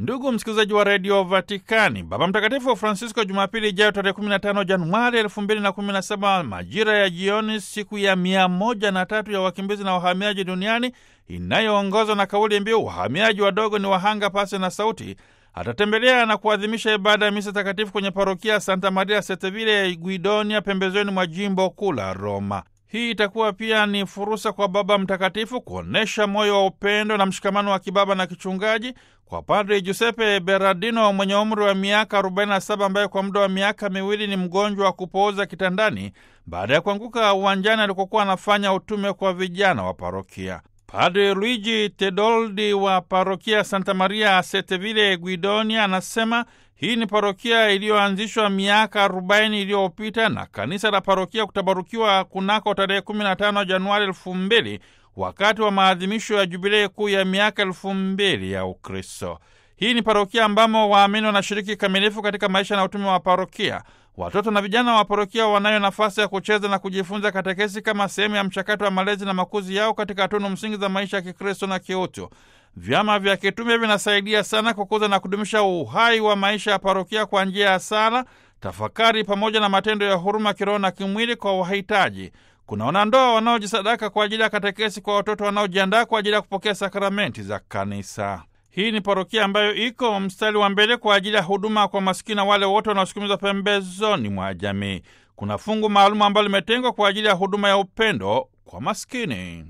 Ndugu msikilizaji wa redio Vatikani, Baba Mtakatifu Francisco Jumapili ijayo tarehe 15 Januari 2017 majira ya jioni, siku ya mia moja na tatu ya wakimbizi na wahamiaji duniani inayoongozwa na kauli mbiu wahamiaji wadogo ni wahanga pasi na sauti, atatembelea na kuadhimisha ibada ya misa takatifu kwenye parokia Santa Maria Setevile Guidonia, pembezoni mwa jimbo kuu la Roma. Hii itakuwa pia ni fursa kwa Baba Mtakatifu kuonyesha moyo wa upendo na mshikamano wa kibaba na kichungaji kwa Padri Giuseppe Berardino mwenye umri wa miaka 47 ambaye kwa muda wa miaka miwili ni mgonjwa wa kupooza kitandani baada ya kuanguka uwanjani alikokuwa anafanya utume kwa vijana wa parokia. Padri Luigi Tedoldi wa parokia Santa Maria Setevile Guidonia anasema hii ni parokia iliyoanzishwa miaka 40 iliyopita na kanisa la parokia kutabarukiwa kunako tarehe 15 Januari 2000 wakati wa maadhimisho ya jubilei kuu ya miaka 2000 ya Ukristo. Hii ni parokia ambamo waamini wanashiriki kamilifu katika maisha na utume wa parokia. Watoto na vijana wa parokia wanayo nafasi ya kucheza na kujifunza katekesi kama sehemu ya mchakato wa malezi na makuzi yao katika tunu msingi za maisha ya Kikristo na kiutu. Vyama vya kitume vinasaidia sana kukuza na kudumisha uhai wa maisha ya parokia kwa njia ya sala, tafakari pamoja na matendo ya huruma kiroho na kimwili kwa wahitaji. Kuna wanandoa wanaojisadaka kwa ajili ya katekesi kwa watoto wanaojiandaa kwa ajili ya kupokea sakramenti za kanisa. Hii ni parokia ambayo iko mstari wa mbele kwa ajili ya huduma kwa masikini na wale wote wanaosukumizwa pembezoni mwa jamii. Kuna fungu maalumu ambalo limetengwa kwa ajili ya huduma ya upendo kwa maskini.